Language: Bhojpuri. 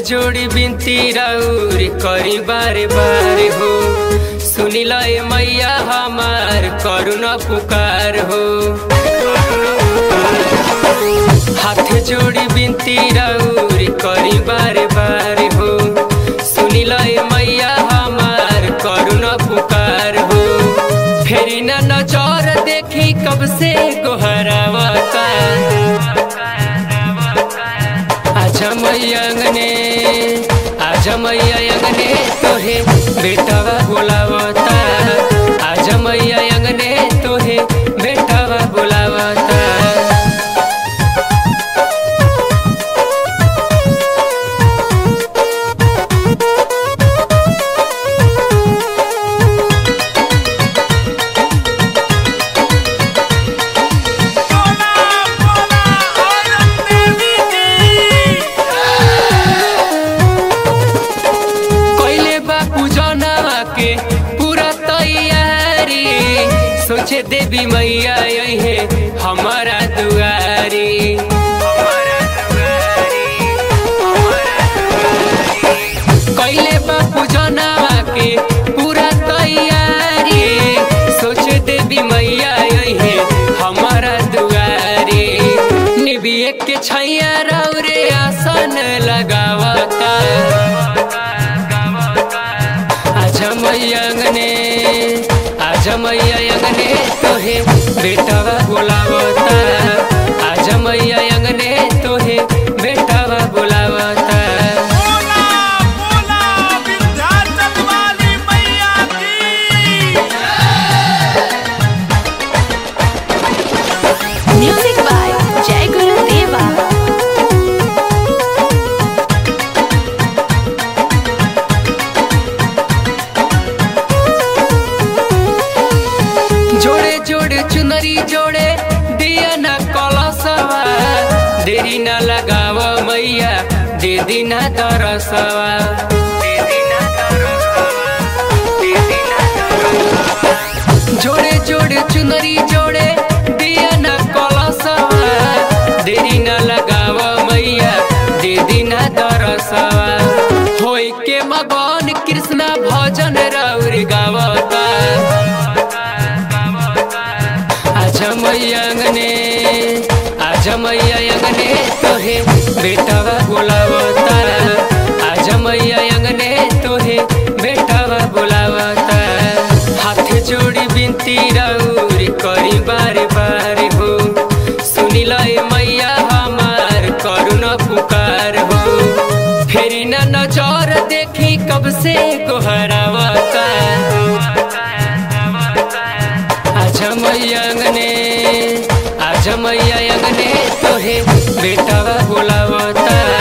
जोड़ी बिनती राउर करी बारे बारे हो सुनी लय मैया हमार करुणा पुकार हो हाथ जोड़ी बिनती राउर करी बारे बारे हो सुनी लय मैया हमार करुणा पुकार हो फेरी न नजर देखी कब से गोहरावता आजा मैया अंगने आजा मैया अंगने तोहे बेटावा बोलावता आजा मैया अंगने तोहे बेटावा बोलावता बोला बोला औरत देवी की कैले बापू जनवा के पूरा तैयारी सोचे देवी मैया यही हमारा दुआरी कैले बापू जनवा के पूरा तैयारी सोचे देवी मैया यही हमारा दुआरी निबिये के छैया रौरे आसन लगावता आजा मैया अंगने आजा मैया अंगने तोहे बेटावा बोलावता आजा मैया अंगने तोहे बेटावा बोलावता बोला बोला विंध्याचल वाली मैया की Music by Jai Guru Deva. जोड़े जोड़े चुनरी जोड़े दिया न कलसवा देरी न लगाव मैया दे दिना दरसवा जोड़े जोड़े चुनरी जोड़े दिया न कलसवा देरी न लगाव मैया दे दिना दरसवा होई के मगन कृष्णा भजन राउर गावता आजा मैया अंगने आजा मैया अंगने तोहे बेटावा बोलावता आजा मैया अंगने तोहे बेटावा बोलावता हाथ जोड़ी बिनती राउर करी बारे बारे हो सुनी लय मैया हमार करुणा पुकार हो फेरी न नजर देखी कब से गोहरावता आजा मैया अंगने आजा मैया अंगने तोहे बेटावा बोलावता